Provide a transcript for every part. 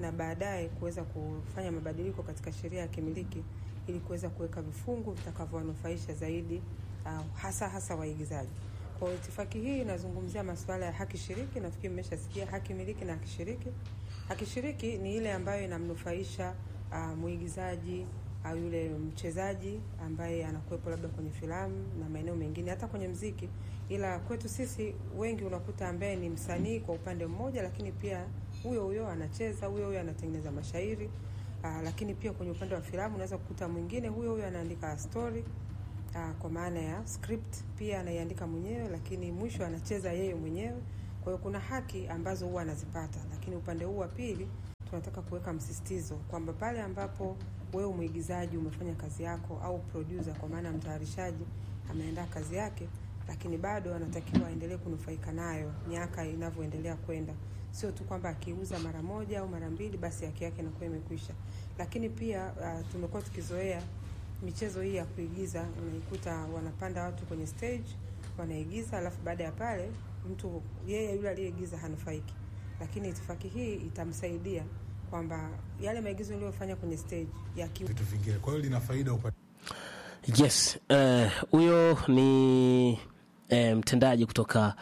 na baadaye kuweza kufanya mabadiliko katika sheria ya kimiliki ili kuweza kuweka vifungu vitakavyowanufaisha zaidi uh, hasa hasa waigizaji. Kwa hiyo itifaki hii inazungumzia masuala ya haki shiriki. Nafikiri mmeshasikia haki miliki na haki shiriki. Haki shiriki ni ile ambayo inamnufaisha uh, mwigizaji au yule mchezaji ambaye anakuwepo labda kwenye filamu na maeneo mengine, hata kwenye mziki. Ila kwetu sisi wengi unakuta ambaye ni msanii kwa upande mmoja, lakini pia huyo huyo anacheza, huyo huyo anatengeneza mashairi uh, lakini pia kwenye upande wa filamu unaweza kukuta mwingine huyo huyo anaandika story uh, kwa maana ya script pia anaiandika mwenyewe, lakini mwisho anacheza yeye mwenyewe. Kwa hiyo kuna haki ambazo huwa anazipata, lakini upande huu wa pili tunataka kuweka msisitizo kwamba pale ambapo wewe mwigizaji umefanya kazi yako au producer, kwa maana mtayarishaji ameandaa kazi yake, lakini bado anatakiwa aendelee kunufaika nayo miaka inavyoendelea kwenda, sio tu kwamba akiuza mara moja au mara mbili basi haki yake inakuwa imekwisha. Lakini pia uh, tumekuwa tukizoea michezo hii ya kuigiza, unaikuta wanapanda watu kwenye stage wanaigiza, alafu baada ya pale mtu yeye yule aliyeigiza hanufaiki, lakini itifaki hii itamsaidia kwamba yale maigizo aliyofanya kwenye stage yaki vitu vingine. Kwa hiyo lina faida upande Yes, huyo uh, ni uh, mtendaji kutoka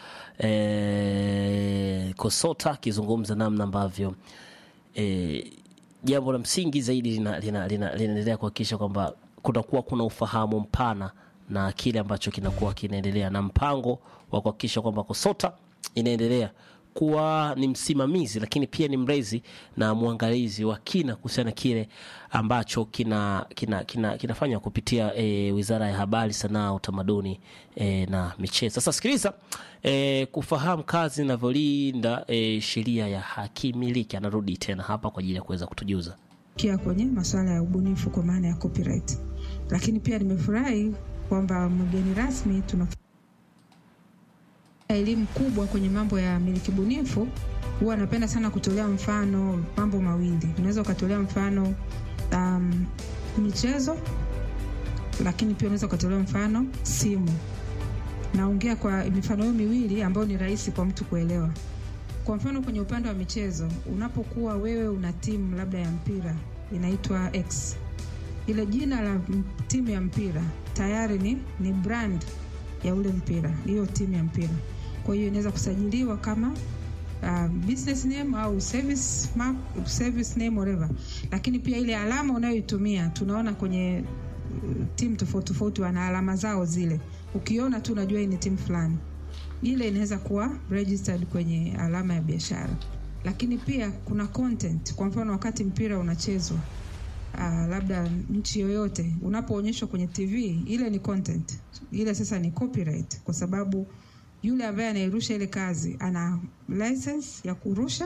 uh, Kosota akizungumza namna ambavyo jambo uh, la msingi zaidi linaendelea lina, lina, lina kuhakikisha kwamba kunakuwa kuna ufahamu mpana na kile ambacho kinakuwa kinaendelea na mpango wa kuhakikisha kwamba Kosota inaendelea kuwa ni msimamizi lakini pia ni mlezi na mwangalizi wa kina kuhusiana na kile ambacho kina kina kina kinafanywa kupitia e, Wizara ya Habari, Sanaa, Utamaduni e, na Michezo. Sasa sikiliza e, kufahamu kazi inavyolinda e, sheria ya haki miliki. Anarudi tena hapa kwa ajili ya kuweza kutujuza kia kwenye masuala ya ubunifu kwa maana ya copyright, lakini pia nimefurahi kwamba mgeni rasmi tuna elimu kubwa kwenye mambo ya miliki bunifu. Huwa napenda sana kutolea mfano mambo mawili. Unaweza ukatolea mfano um, michezo, lakini pia unaweza ukatolea mfano simu. Naongea kwa mifano hiyo miwili ambayo ni rahisi kwa mtu kuelewa. Kwa mfano kwenye upande wa michezo, unapokuwa wewe una timu labda ya mpira inaitwa X, ile jina la timu ya mpira tayari ni, ni brand ya ule mpira, hiyo timu ya mpira. Kwa hiyo inaweza kusajiliwa kama uh, business name au service mark, service name whatever, lakini pia ile alama unayoitumia tunaona kwenye uh, timu tofauti tofauti wana alama zao zile, ukiona tu unajua hii ni timu fulani. Ile inaweza kuwa registered kwenye alama ya biashara, lakini pia kuna content. Kwa mfano wakati mpira unachezwa Uh, labda nchi yoyote unapoonyeshwa kwenye TV ile ni content, ile sasa ni copyright, kwa sababu yule ambaye anairusha ile kazi ana license ya kurusha,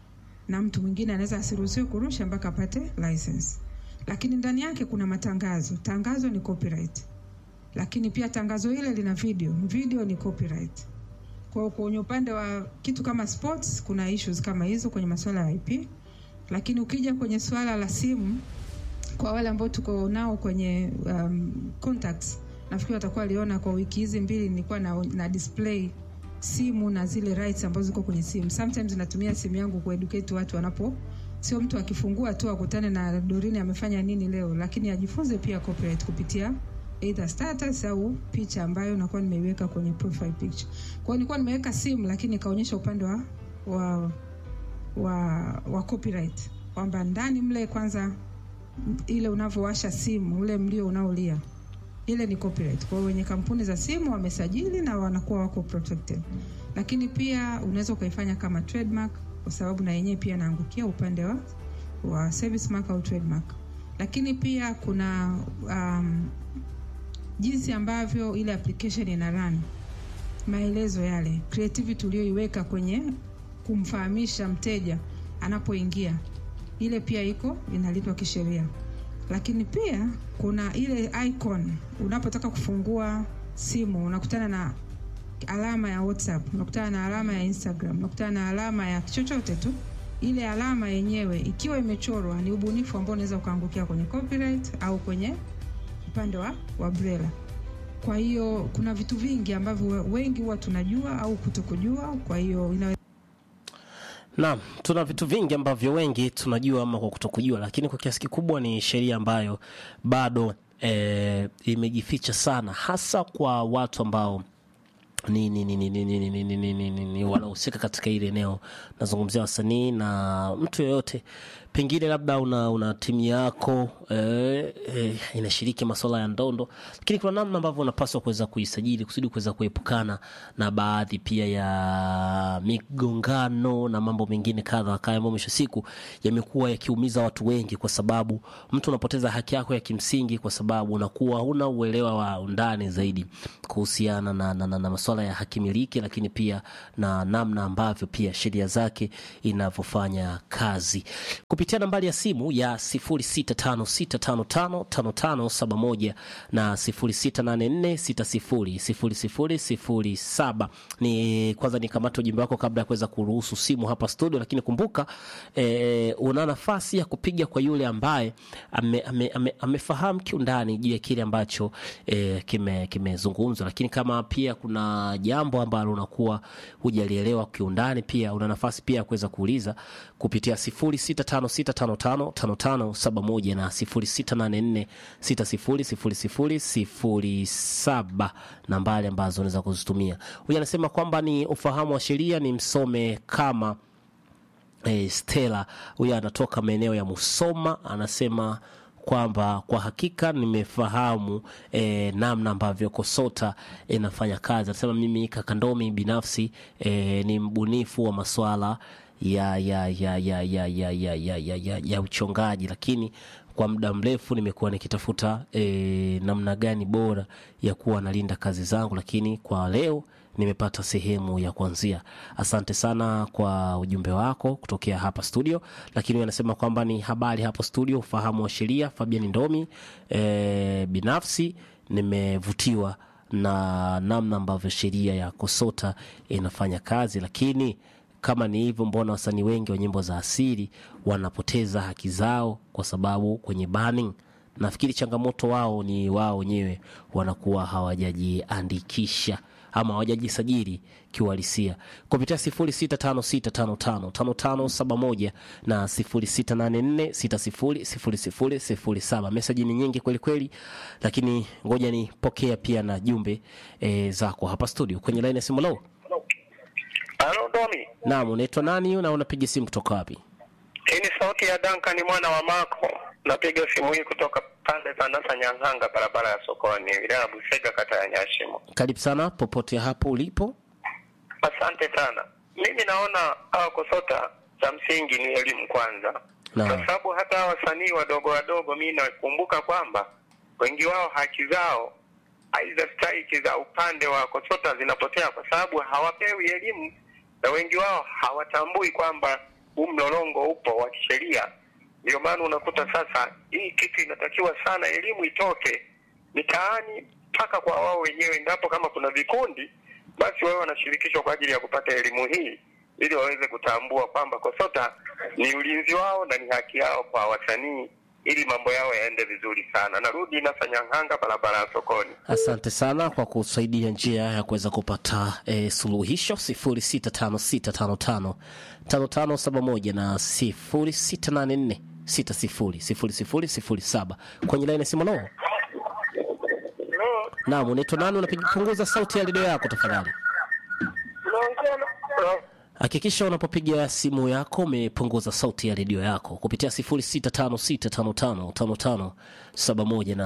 na mtu mwingine anaweza asiruhusiwe kurusha mpaka apate license. Lakini ndani yake kuna matangazo, tangazo ni copyright, lakini pia tangazo ile lina video, video ni copyright. Kwa kwenye upande wa kitu kama sports kuna issues kama hizo kwenye masuala ya IP, lakini ukija kwenye swala la simu kwa wale ambao tuko nao kwenye um, contacts nafikiri watakuwa waliona kwa wiki hizi mbili nilikuwa na, na display simu na zile rights ambazo ziko kwenye simu. Sometimes natumia simu yangu kueducate watu wanapo, sio mtu akifungua tu akutane na Dorine amefanya nini leo, lakini ajifunze pia copyright kupitia either status au picha ambayo nakuwa nimeiweka kwenye profile picture. Kwa hiyo nilikuwa nimeweka simu, lakini ikaonyesha upande wa wa wa, wa copyright kwamba ndani mle kwanza ile unavyowasha simu ule mlio unaolia ile ni copyright. Kwa hiyo wenye kampuni za simu wamesajili na wanakuwa wako protected, lakini pia unaweza ukaifanya kama trademark, kwa sababu na yenyewe pia naangukia upande wa, wa service mark au trademark. Lakini pia kuna um, jinsi ambavyo ile application ina run, maelezo yale creativity uliyoiweka kwenye kumfahamisha mteja anapoingia ile pia iko inalipwa kisheria. Lakini pia kuna ile icon, unapotaka kufungua simu unakutana na alama ya WhatsApp, unakutana na alama ya Instagram, unakutana na alama ya chochote tu. Ile alama yenyewe ikiwa imechorwa, ni ubunifu ambao unaweza ukaangukia kwenye copyright au kwenye upande wa, wa BRELA. Kwa hiyo kuna vitu vingi ambavyo wengi huwa tunajua au kutokujua, kwa hiyo ina Naam, tuna vitu vingi ambavyo wengi tunajua ama kwa kutokujua, lakini kwa kiasi kikubwa ni sheria ambayo bado e, imejificha sana, hasa kwa watu ambao ni, ni, ni, ni, ni, ni, ni, ni, ni, ni, ni, ni wanahusika katika ile eneo. Nazungumzia wasanii na mtu yoyote, pengine labda una, una timu yako eh, eh, inashiriki masuala ya ndondo, lakini kuna namna ambavyo unapaswa kuweza kuisajili kusudi kuweza kuepukana na baadhi pia ya migongano na mambo mengine kadha wa kadha ambayo mwisho siku yamekuwa yakiumiza watu wengi, kwa sababu mtu unapoteza haki yako ya kimsingi kwa sababu unakuwa huna uelewa wa undani zaidi kuhusiana na, na, na, na masuala ya haki miliki, lakini pia na namna ambavyo pia sheria zake inavyofanya kazi kupitia nambari ya simu ya 0656555571 na 0684600007. Ni kwanza nikamata ujumbe wako kabla ya kuweza kuruhusu simu hapa studio, lakini kumbuka eh, una nafasi ya kupiga kwa yule ambaye amefahamu ame, ame, amefahamu kiundani juu ya kile ambacho eh, kime- kimezungumzwa, lakini kama pia kuna jambo ambalo unakuwa hujalielewa kiundani, pia una nafasi pia ya kuweza kuuliza kupitia 0656555571 na 0684600007 nambari ambazo unaweza kuzitumia. Huyu anasema kwamba ni ufahamu wa sheria ni msome kama e, Stella huyo anatoka maeneo ya Musoma, anasema kwamba kwa hakika nimefahamu e, namna ambavyo KOSOTA inafanya kazi. Anasema mimi Kakandomi binafsi e, ni mbunifu wa maswala ya ya ya ya ya ya ya ya, ya, ya, ya uchongaji, lakini kwa muda mrefu nimekuwa nikitafuta e, namna gani bora ya kuwa nalinda kazi zangu, lakini kwa leo nimepata sehemu ya kuanzia. Asante sana kwa ujumbe wako kutokea hapa studio, lakini anasema kwamba ni habari hapo studio, ufahamu wa sheria. Fabian Ndomi, e, binafsi nimevutiwa na namna ambavyo sheria ya KOSOTA inafanya kazi, lakini kama ni hivyo, mbona wasanii wengi wa nyimbo za asili wanapoteza haki zao kwa sababu kwenye banning nafikiri changamoto wao ni wao wenyewe wanakuwa hawajajiandikisha ama hawajajisajili kiuhalisia kupitia 0656555571 na 0684600007. Meseji ni nyingi kweli kweli, lakini ngoja nipokea pia na jumbe e, zako hapa studio kwenye laini ya simu. Lo, Halo Domi, naam, unaitwa nani na unapiga simu kutoka wapi? hii ni sauti ya Duncan mwana wa Mako. Napiga simu hii kutoka pande za Nasa Nyang'anga, barabara ya sokoni, wilaya ya Busega, kata ya Nyashimo. Karibu sana popote hapo ulipo. Asante sana. Mimi naona hawa KOSOTA cha msingi ni elimu kwanza, Naam. kwa sababu hata hawa wasanii wadogo wadogo, mi nakumbuka kwamba wengi wao haki zao aidha stahiki za upande wa KOSOTA zinapotea kwa sababu hawapewi elimu, na wengi wao hawatambui kwamba huu mlolongo upo wa kisheria. Ndio maana unakuta sasa hii kitu inatakiwa sana elimu itoke mitaani mpaka kwa wao wenyewe, endapo kama kuna vikundi basi wao wanashirikishwa kwa ajili ya kupata elimu hii ili waweze kutambua kwamba KOSOTA ni ulinzi wao na ni haki yao kwa wasanii ili mambo yao yaende vizuri sana. Narudi Nasa Nyang'anga, barabara ya sokoni. Asante sana kwa kusaidia njia ya kuweza kupata e, suluhisho 0656555571 na 0684600007 kwenye laini ya simu. Lo, naam, unaitwa nani? Unapiga punguza sauti ya redio yako tafadhali. Hakikisha unapopiga simu yako umepunguza sauti ya redio yako kupitia 0656555571 na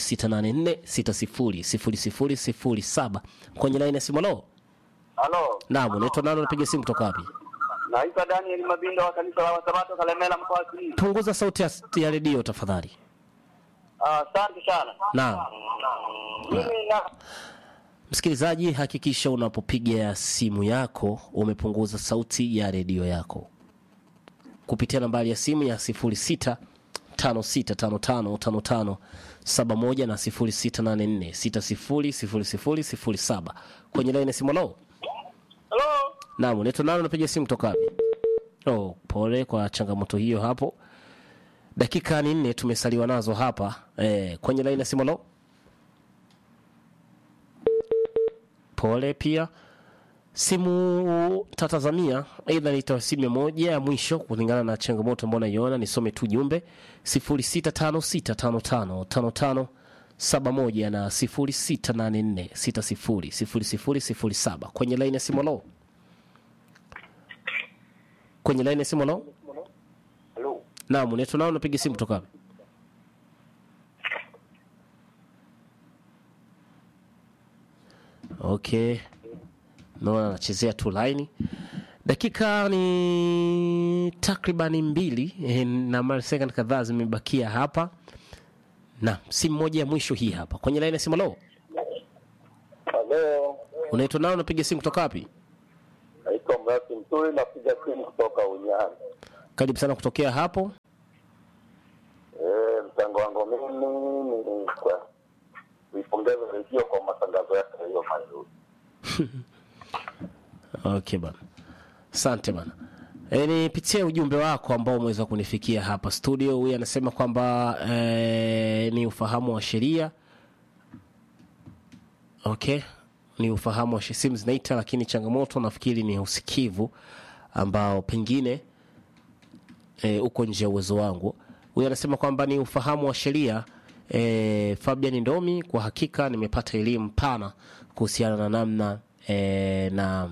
0684600007 kwenye laini ya simu. Lo, Halo, naam, unaitwa nani? Unapiga simu kutoka wapi? naitwa Daniel Mabindo wa kanisa la Wasabato Kalemela mkoa wa Simiyu. Punguza sauti ya, ya redio tafadhali. Ah, Asante sana. Naam. Mimi na Msikilizaji, hakikisha unapopiga simu yako umepunguza sauti ya redio yako kupitia nambari ya simu ya 06 56555571 na 0684600007 kwenye laini ya simu. Lo, Halo, naam, unaitwa nani? Unapiga simu kutoka wapi? Oh, pole kwa changamoto hiyo hapo. Dakika ni nne tumesaliwa nazo hapa eh, kwenye laini ya simu. Lo, pole pia simu tatazamia aidha nitoa simu ya moja ya mwisho kulingana na changamoto ambayo naiona nisome tu jumbe 0656555571 na 0684600007 kwenye laini ya simu lo kwenye laini ya simu lo Halo. naam unaitwa nao unapiga simu kutoka wapi okay naona anachezea tu laini dakika ni takribani mbili eh, na mara second kadhaa zimebakia hapa na simu moja ya mwisho hii hapa kwenye laini ya simu lo Halo, unaitwa nao unapiga simu kutoka wapi naitwa Mrasi Mturi, napiga simu kutoka Unyani. karibu sana kutokea hapo Eh, mchango wangu mimi ni kwa kuipongeza redio kwa matangazo yake yaliyo mazuri. okay bana asante bana e, nipitie ujumbe wako ambao umeweza kunifikia hapa studio huyu anasema kwamba e, ni ufahamu wa sheria okay ni ufahamu wa she- simu zinaita lakini changamoto nafikiri ni usikivu ambao pengine e, uko nje ya uwezo wangu huyu anasema kwamba ni ufahamu wa sheria e, fabian ndomi kwa hakika nimepata elimu pana kuhusiana na namna e, na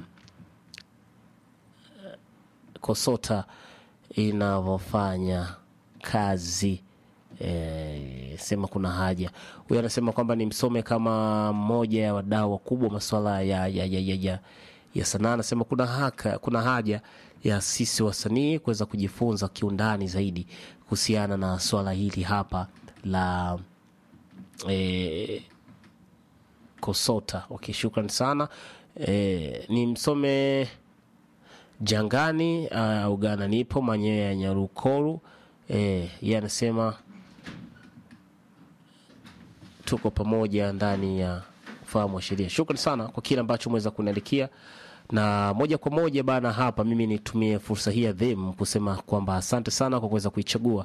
kosota inavyofanya kazi e, sema kuna haja huyu anasema kwamba ni msome kama mmoja ya wadau wakubwa masuala ya, ya, ya, ya, ya, ya sanaa anasema kuna, haka, kuna haja ya sisi wasanii kuweza kujifunza kiundani zaidi kuhusiana na swala hili hapa la e, kosota okay, shukran sana e, ni msome jangani uh, ugana nipo manyewe ya nyarukoru eh, ye anasema tuko pamoja ndani ya ufahamu wa sheria shukran sana kwa kile ambacho umeweza kuniandikia na moja kwa moja bana hapa mimi nitumie fursa hii adhimu kusema kwamba asante sana kwa kuweza kuichagua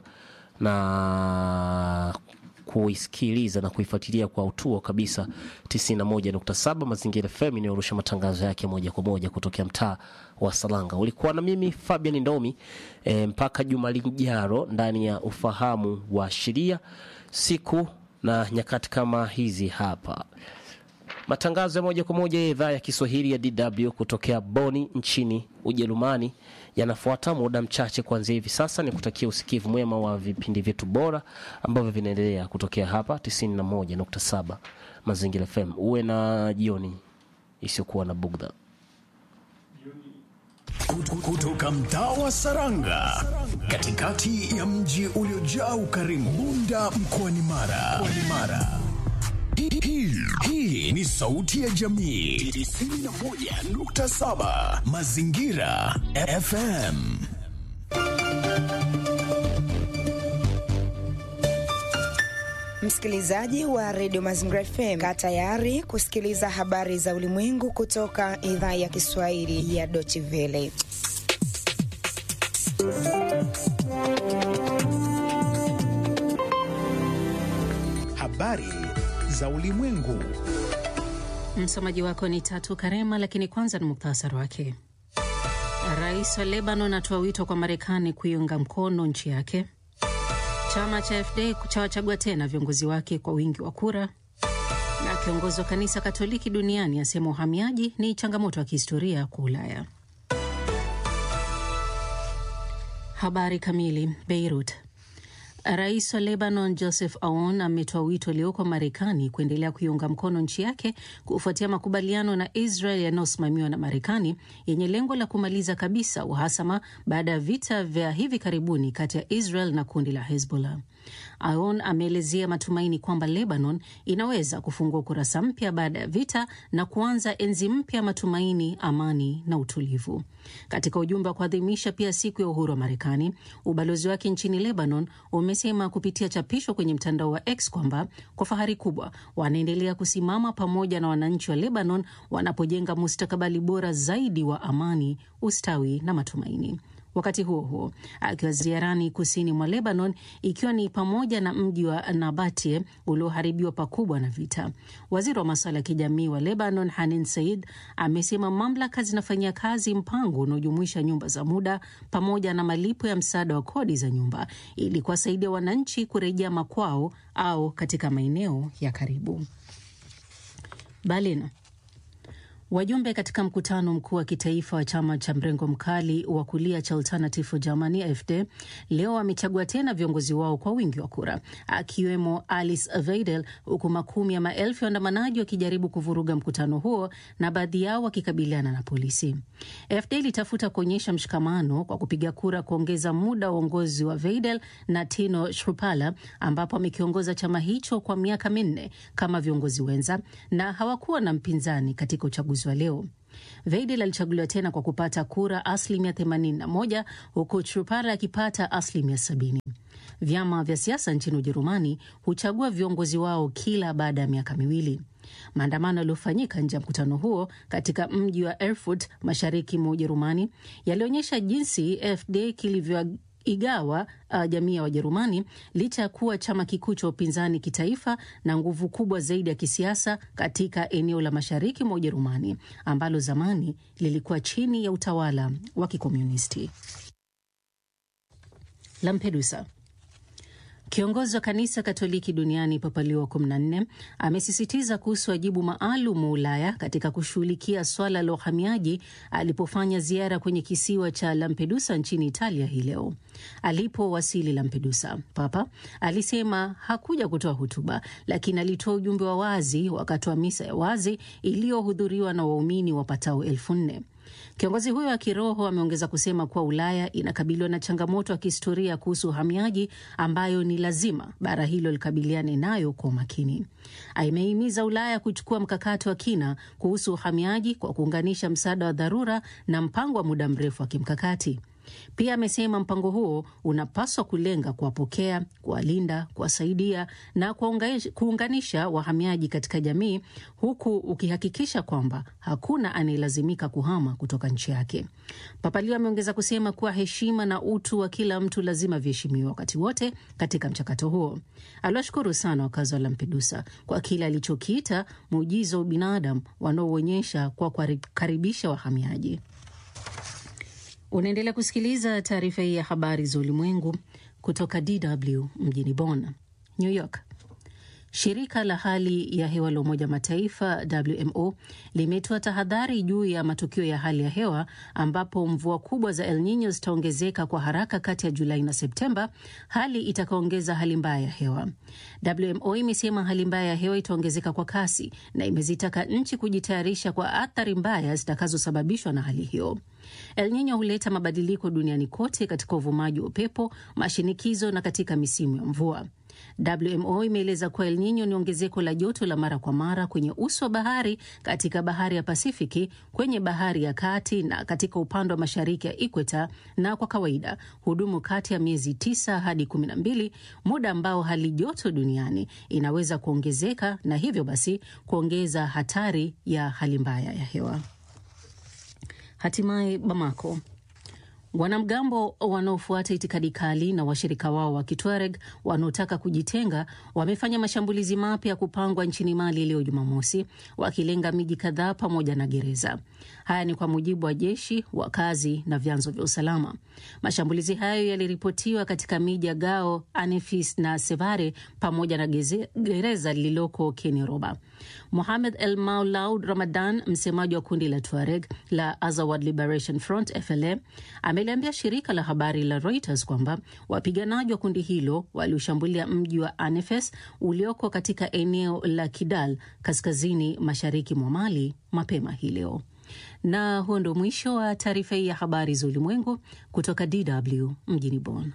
na kuisikiliza na kuifuatilia kwa utuo kabisa 91.7 mazingira fm inayorusha matangazo yake moja kwa moja kutokea mtaa wa salanga ulikuwa na mimi fabian ndomi e, mpaka juma lijaro ndani ya ufahamu wa sheria siku na nyakati kama hizi hapa matangazo ya moja kwa moja ya idhaa ya kiswahili ya dw kutokea boni nchini ujerumani yanafuata muda mchache kuanzia hivi sasa ni kutakia usikivu mwema wa vipindi vyetu bora ambavyo vinaendelea kutokea hapa 91.7 mazingira fm uwe na jioni isiyokuwa na bugdha Kut- kutoka mtaa wa Saranga katikati ya mji uliojaa ukarimu Bunda mkoani Mara. Mkoani Mara. Hii- hii- Hii ni sauti ya jamii 91.7 Mazingira FM. Msikilizaji wa redio Mazingira FM, kaa tayari kusikiliza habari za ulimwengu kutoka idhaa ya Kiswahili ya Deutsche Welle. Habari za ulimwengu. Msomaji wako ni Tatu Karema, lakini kwanza ni muktasari wake. Rais wa Lebanon atoa wito kwa Marekani kuiunga mkono nchi yake. Chama cha FD chawachagua tena viongozi wake kwa wingi wa kura, na kiongozi wa kanisa Katoliki duniani asema uhamiaji ni changamoto ya kihistoria kwa Ulaya. Habari kamili. Beirut. Rais wa Lebanon Joseph Aoun ametoa wito leo kwa Marekani kuendelea kuiunga mkono nchi yake kufuatia makubaliano na Israel yanayosimamiwa na Marekani yenye lengo la kumaliza kabisa uhasama baada ya vita vya hivi karibuni kati ya Israel na kundi la Hezbollah. Aoun ameelezea matumaini kwamba Lebanon inaweza kufungua ukurasa mpya baada ya vita na kuanza enzi mpya ya matumaini, amani na utulivu. Katika ujumbe wa kuadhimisha pia siku ya uhuru wa Marekani, ubalozi wake nchini Lebanon umesema kupitia chapisho kwenye mtandao wa X kwamba kwa fahari kubwa wanaendelea kusimama pamoja na wananchi wa Lebanon wanapojenga mustakabali bora zaidi wa amani, ustawi na matumaini. Wakati huo huo, akiwa ziarani kusini mwa Lebanon, ikiwa ni pamoja na mji wa Nabatie ulioharibiwa pakubwa na vita, waziri wa masuala ya kijamii wa Lebanon Hanin Said amesema mamlaka zinafanyia kazi mpango unaojumuisha nyumba za muda pamoja na malipo ya msaada wa kodi za nyumba ili kuwasaidia wananchi kurejea makwao au katika maeneo ya karibu. Berlin. Wajumbe katika mkutano mkuu wa kitaifa wa chama cha mrengo mkali wa kulia cha Alternative for Germany AfD leo wamechagua tena viongozi wao kwa wingi wa kura, akiwemo Alice Weidel, huku makumi ya maelfu ya waandamanaji wakijaribu kuvuruga mkutano huo na baadhi yao wakikabiliana na polisi. AfD ilitafuta kuonyesha mshikamano kwa kupiga kura kuongeza muda wa uongozi wa Weidel na Tino Schupala, ambapo amekiongoza chama hicho kwa miaka minne kama viongozi wenza, na hawakuwa na mpinzani katika uchaguzi wa leo. Veidel alichaguliwa tena kwa kupata kura asilimia 81 huku Trupara akipata asilimia 70. Vyama vya siasa nchini Ujerumani huchagua viongozi wao kila baada ya miaka miwili. Maandamano yaliyofanyika nje ya mkutano huo katika mji wa Erfurt mashariki mwa Ujerumani yalionyesha jinsi AfD kilivyo igawa uh, jamii ya Wajerumani licha ya kuwa chama kikuu cha upinzani kitaifa na nguvu kubwa zaidi ya kisiasa katika eneo la mashariki mwa Ujerumani ambalo zamani lilikuwa chini ya utawala wa kikomunisti. Lampedusa. Kiongozi wa kanisa Katoliki duniani Papa Leo wa 14 amesisitiza kuhusu wajibu maalum wa Ulaya katika kushughulikia swala la uhamiaji alipofanya ziara kwenye kisiwa cha Lampedusa nchini Italia hii leo. Alipowasili Lampedusa, Papa alisema hakuja kutoa hotuba, lakini alitoa ujumbe wa wazi wakati wa misa ya wazi iliyohudhuriwa na waumini wapatao elfu nne. Kiongozi huyo wa kiroho ameongeza kusema kuwa Ulaya inakabiliwa na changamoto ya kihistoria kuhusu uhamiaji ambayo ni lazima bara hilo likabiliane nayo kwa umakini. Amehimiza Ulaya kuchukua mkakati wa kina kuhusu uhamiaji kwa kuunganisha msaada wa dharura na mpango wa muda mrefu wa kimkakati. Pia amesema mpango huo unapaswa kulenga kuwapokea, kuwalinda, kuwasaidia na kuunganisha wahamiaji katika jamii, huku ukihakikisha kwamba hakuna anayelazimika kuhama kutoka nchi yake. Papa Leo ameongeza kusema kuwa heshima na utu wa kila mtu lazima viheshimiwa wakati wote katika mchakato huo. Aliwashukuru sana wakazi wa Lampedusa kwa kile alichokiita muujiza wa binadamu wanaoonyesha kwa kuwakaribisha wahamiaji. Unaendelea kusikiliza taarifa hii ya habari za ulimwengu kutoka DW mjini Bonn. New York. Shirika la hali ya hewa la Umoja Mataifa WMO limetoa tahadhari juu ya matukio ya hali ya hewa ambapo mvua kubwa za El Nino zitaongezeka kwa haraka kati ya Julai na Septemba, hali itakaongeza hali mbaya ya hewa. WMO imesema hali mbaya ya hewa itaongezeka kwa kasi na imezitaka nchi kujitayarisha kwa athari mbaya zitakazosababishwa na hali hiyo. El Nino huleta mabadiliko duniani kote katika uvumaji wa upepo, mashinikizo na katika misimu ya mvua. WMO imeeleza kuwa El Nino ni ongezeko la joto la mara kwa mara kwenye uso wa bahari katika bahari ya Pasifiki, kwenye bahari ya kati na katika upande wa mashariki ya ikweta, na kwa kawaida hudumu kati ya miezi tisa hadi kumi na mbili, muda ambao hali joto duniani inaweza kuongezeka na hivyo basi kuongeza hatari ya hali mbaya ya hewa. Hatimaye Bamako. Wanamgambo wanaofuata itikadi kali na washirika wao wa Kitwareg wanaotaka kujitenga wamefanya mashambulizi mapya ya kupangwa nchini Mali leo Jumamosi, wakilenga miji kadhaa pamoja na gereza. Haya ni kwa mujibu wa jeshi, wakazi na vyanzo vya usalama. Mashambulizi hayo yaliripotiwa katika miji ya Gao, Anefis na Sevare pamoja na geze, gereza lililoko Keniroba. Mohamed El Maulaud Ramadan, msemaji wa kundi la Tuareg la Azawad Liberation Front FLA, ameliambia shirika la habari la Reuters kwamba wapiganaji wa kundi hilo walioshambulia mji wa Anefes ulioko katika eneo la Kidal kaskazini mashariki mwa Mali mapema hii leo. Na huo ndio mwisho wa taarifa hii ya habari za ulimwengu kutoka DW mjini Bonn.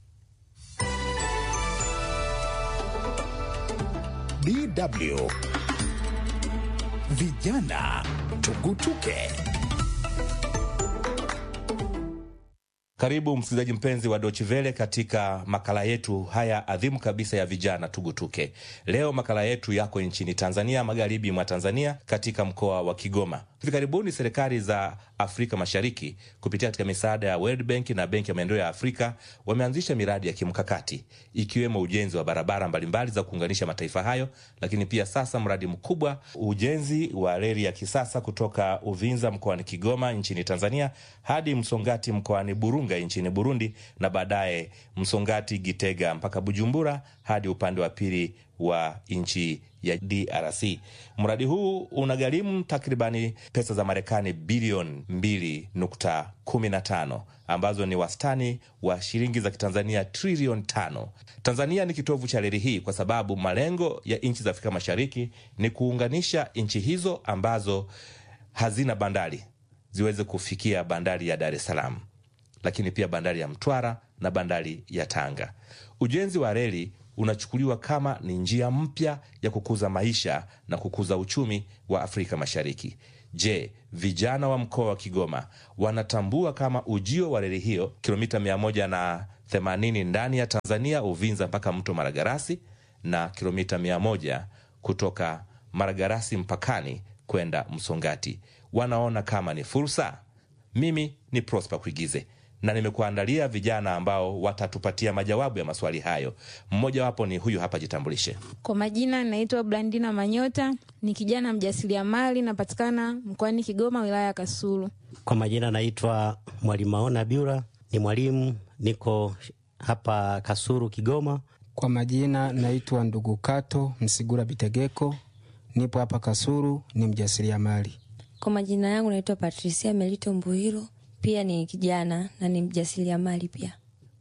DW Vijana Tugutuke. Karibu msikilizaji mpenzi wa Dochivele katika makala yetu haya adhimu kabisa ya vijana tugutuke. Leo makala yetu yako nchini Tanzania, magharibi mwa Tanzania, katika mkoa wa Kigoma. Hivi karibuni serikali za Afrika Mashariki kupitia katika misaada ya World Bank na Benki ya Maendeleo ya Afrika wameanzisha miradi ya kimkakati ikiwemo ujenzi wa barabara mbalimbali za kuunganisha mataifa hayo, lakini pia sasa mradi mkubwa ujenzi wa reli ya kisasa kutoka Uvinza mkoani Kigoma nchini Tanzania hadi Msongati mkoani Burunga nchini Burundi na baadaye Msongati Gitega mpaka Bujumbura hadi upande wa pili wa nchi ya DRC. Mradi huu unagharimu takribani pesa za Marekani bilioni 2.15 ambazo ni wastani wa shilingi za Kitanzania trilioni tano. Tanzania ni kitovu cha reli hii kwa sababu malengo ya nchi za Afrika Mashariki ni kuunganisha nchi hizo ambazo hazina bandari ziweze kufikia bandari ya Dar es Salaam, lakini pia bandari ya Mtwara na bandari ya Tanga. Ujenzi wa reli unachukuliwa kama ni njia mpya ya kukuza maisha na kukuza uchumi wa Afrika Mashariki. Je, vijana wa mkoa wa Kigoma wanatambua kama ujio wa reli hiyo kilomita 180 ndani ya Tanzania, Uvinza mpaka mto Maragarasi na kilomita 100 kutoka Maragarasi mpakani kwenda Msongati wanaona kama ni fursa? Mimi ni Prosper Kuigize na nimekuandalia vijana ambao watatupatia majawabu ya maswali hayo. Mmojawapo ni huyu hapa, jitambulishe. Kwa majina naitwa Blandina Manyota, ni kijana mjasiriamali, napatikana mkoani Kigoma, wilaya ya Kasulu. Kwa majina naitwa Mwalimu Maona Biura, ni mwalimu, niko hapa Kasulu, Kigoma. Kwa majina naitwa Ndugu Kato Msigura Bitegeko, nipo hapa Kasulu, ni mjasiriamali. Kwa majina yangu naitwa Patricia Melito Mbuhiro, pia ni kijana na ni mjasiriamali pia.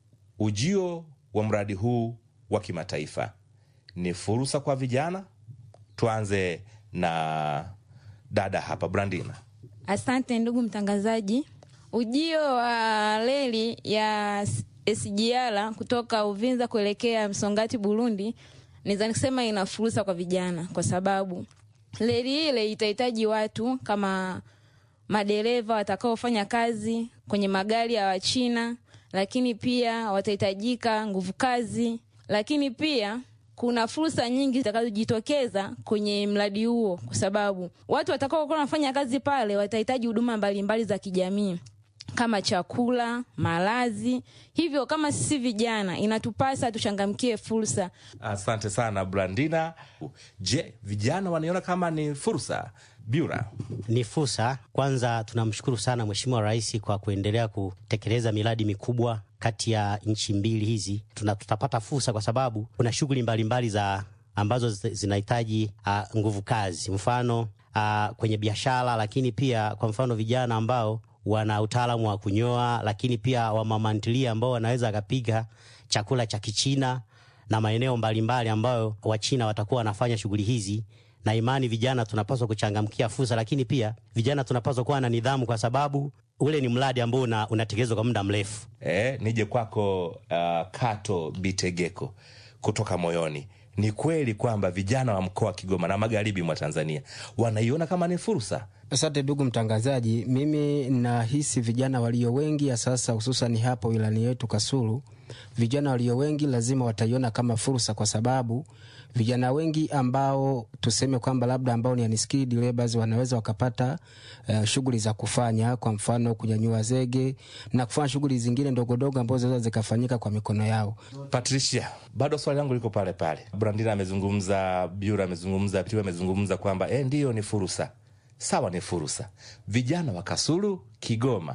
Ujio wa mradi huu wa kimataifa ni fursa kwa vijana. Tuanze na dada hapa, Brandina. Asante ndugu mtangazaji. Ujio wa reli ya SGR kutoka Uvinza kuelekea Msongati, Burundi, naweza kusema ina fursa kwa vijana, kwa sababu reli ile itahitaji watu kama madereva watakaofanya kazi kwenye magari ya Wachina, lakini pia watahitajika nguvu kazi, lakini pia kuna fursa nyingi zitakazojitokeza kwenye mradi huo, kwa sababu watu watakaokuwa wanafanya kazi pale watahitaji huduma mbalimbali za kijamii kama chakula, malazi. Hivyo kama sisi vijana, inatupasa tuchangamkie fursa. Asante sana Brandina. Je, vijana wanaiona kama ni fursa? Biura. Ni fursa. Kwanza tunamshukuru sana Mheshimiwa Rais kwa kuendelea kutekeleza miradi mikubwa kati ya nchi mbili hizi. Tuna, tutapata fursa kwa sababu kuna shughuli mbalimbali za ambazo zinahitaji uh, nguvu kazi, mfano uh, kwenye biashara, lakini pia kwa mfano vijana ambao wana utaalamu wa kunyoa, lakini pia wamamantilia ambao wanaweza wakapika chakula cha Kichina na maeneo mbalimbali ambayo Wachina watakuwa wanafanya shughuli hizi na imani vijana tunapaswa kuchangamkia fursa, lakini pia vijana tunapaswa kuwa na nidhamu, kwa sababu ule ni mradi ambao una, unatekelezwa kwa muda mrefu. E, nije kwako uh, Kato Bitegeko kutoka moyoni. Ni kweli kwamba vijana wa mkoa wa Kigoma na magharibi mwa Tanzania wanaiona kama ni fursa? Asante ndugu mtangazaji, mimi nahisi vijana walio wengi ya sasa, hususan hapa wilani yetu Kasulu, vijana walio wengi lazima wataiona kama fursa, kwa sababu vijana wengi ambao tuseme kwamba labda ambao ni unskilled laborers wanaweza wakapata uh, shughuli za kufanya, kwa mfano kunyanyua zege na kufanya shughuli zingine ndogondogo ambazo zinaweza zikafanyika kwa mikono yao. Patricia, bado swali langu liko pale pale. Brandina amezungumza, Biura amezungumza, Piu amezungumza kwamba eh, ndiyo ni fursa. Sawa, ni fursa. Vijana wa Kasulu, Kigoma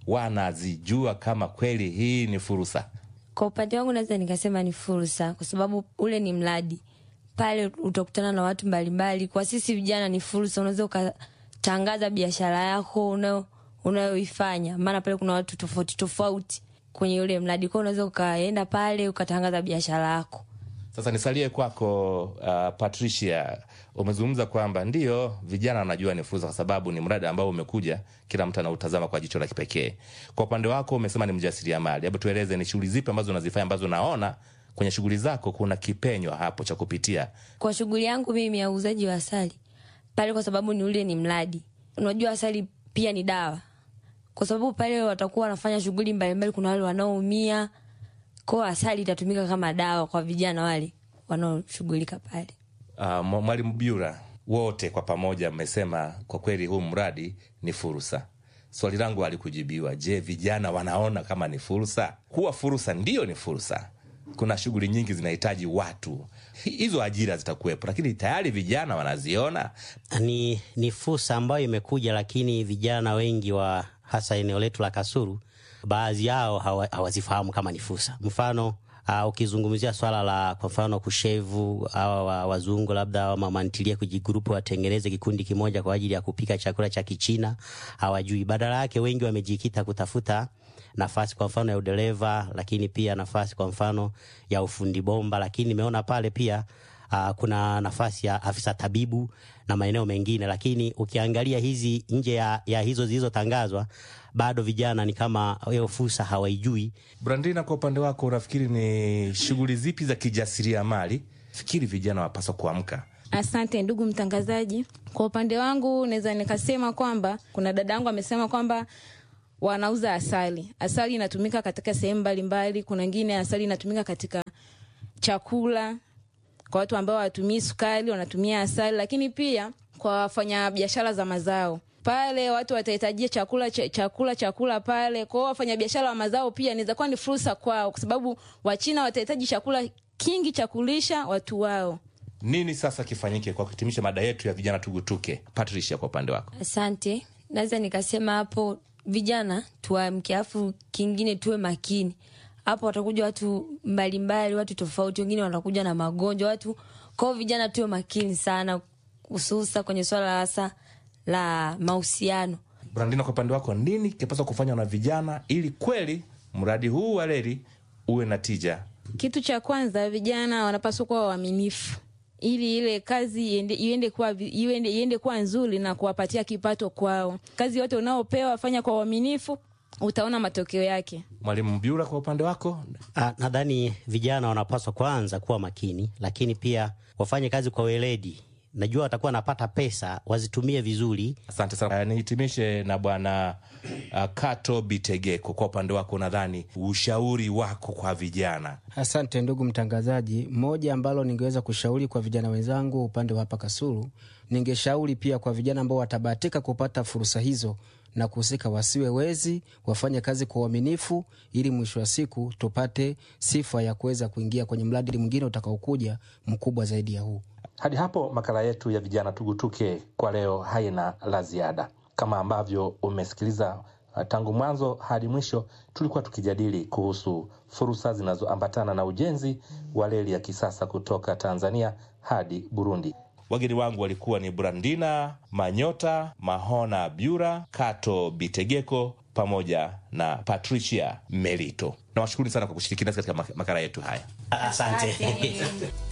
wanazijua kama kweli hii ni fursa? Kwa upande wangu naweza nikasema ni fursa, kwa sababu ule ni mradi pale, utakutana na watu mbalimbali. Kwa sisi vijana ni fursa, unaweza ukatangaza biashara yako unayoifanya, maana pale kuna watu tofauti tofauti kwenye ule mradi, kwao unaweza ukaenda pale ukatangaza biashara yako. Sasa nisalie kwako, uh, Patricia, umezungumza kwamba ndio vijana wanajua ni fursa, kwa sababu ni mradi ambao umekuja, kila mtu anautazama kwa jicho la kipekee. Kwa upande wako umesema ni mjasiriamali, hebu tueleze ni shughuli zipi ambazo unazifanya ambazo naona kwenye shughuli zako kuna kipenyo hapo cha kupitia? Kwa shughuli yangu mimi ya uuzaji wa asali pale, kwa sababu ni ule ni mradi, unajua asali pia ni dawa, kwa sababu pale watakuwa wanafanya shughuli mbalimbali, kuna wale wanaoumia kwao, asali itatumika kama dawa kwa vijana wale wanaoshughulika pale. Uh, Mwalimu Biura, wote kwa pamoja mmesema kwa kweli huu mradi ni fursa. swali langu halikujibiwa. Je, vijana wanaona kama ni fursa? Kuwa fursa ndiyo ni fursa. Kuna shughuli nyingi zinahitaji watu, hizo ajira zitakuwepo, lakini tayari vijana wanaziona. Ni, ni fursa ambayo imekuja, lakini vijana wengi wa hasa eneo letu la Kasulu, baadhi yao hawa- hawazifahamu kama ni fursa. Mfano uh, ukizungumzia swala la kwa mfano kushevu hawa wa, wazungu labda mamantilia kujigrupu watengeneze kikundi kimoja kwa ajili ya kupika chakula cha Kichina, hawajui. Badala yake wengi wamejikita kutafuta nafasi kwa mfano ya udereva, lakini pia nafasi kwa mfano ya ufundi bomba, lakini nimeona pale pia uh, kuna nafasi ya afisa tabibu na maeneo mengine, lakini ukiangalia hizi nje ya, ya hizo zilizotangazwa bado vijana ni kama hiyo fursa hawaijui. Brandina, kwa upande wako unafikiri ni shughuli zipi za kijasiriamali fikiri vijana wapaswa kuamka? Asante ndugu mtangazaji. Kwa upande wangu naweza nikasema kwamba kuna dada yangu amesema kwamba wanauza asali. Asali inatumika katika sehemu mbalimbali. Kuna wengine asali inatumika katika chakula, kwa watu ambao hawatumii sukari wanatumia asali, lakini pia kwa wafanya biashara za mazao pale watu watahitajia chakula ch chakula chakula pale. Kwa hiyo wafanyabiashara wa mazao pia inaweza kuwa ni fursa kwao, kwa sababu Wachina watahitaji chakula kingi cha kulisha watu wao. Nini sasa kifanyike kwa kuhitimisha mada yetu ya vijana tugutuke? Patricia, kwa upande wako. Asante, naweza nikasema hapo vijana tuamke, afu kingine tuwe makini. Hapo watakuja watu mbalimbali, watu tofauti, wengine watakuja na magonjwa watu kwao. Vijana tuwe makini sana, hususa kwenye swala hasa la mahusiano. Brandina, kwa upande wako, nini kinapaswa kufanywa na vijana ili kweli mradi huu wa reli uwe na tija? Kitu cha kwanza, vijana wanapaswa kuwa waaminifu ili ile kazi iende, iende kuwa, iende, iende kuwa nzuri na kuwapatia kipato kwao. Kazi yote unaopewa fanya kwa uaminifu, utaona matokeo yake. Mwalimu Mbiura, kwa upande wako. Ah, nadhani vijana wanapaswa kwanza kuwa makini, lakini pia wafanye kazi kwa weledi. Najua watakuwa wanapata pesa, wazitumie vizuri. Asante sana. Uh, nihitimishe na bwana uh, Kato Bitegeko, kwa upande wako, nadhani ushauri wako kwa vijana. Asante ndugu mtangazaji. Moja ambalo ningeweza kushauri kwa vijana wenzangu upande wa hapa Kasulu, ningeshauri pia kwa vijana ambao watabahatika kupata fursa hizo na kuhusika, wasiwe wezi, wafanye kazi kwa uaminifu, ili mwisho wa siku tupate sifa ya kuweza kuingia kwenye mradi mwingine utakaokuja mkubwa zaidi ya huu. Hadi hapo makala yetu ya vijana tugutuke kwa leo haina la ziada. Kama ambavyo umesikiliza uh, tangu mwanzo hadi mwisho, tulikuwa tukijadili kuhusu fursa zinazoambatana na ujenzi wa reli ya kisasa kutoka Tanzania hadi Burundi. Wageni wangu walikuwa ni Brandina Manyota, Mahona Byura, Kato Bitegeko pamoja na Patricia Melito. Nawashukuru sana kwa kushiriki nasi katika makala yetu haya. Asante.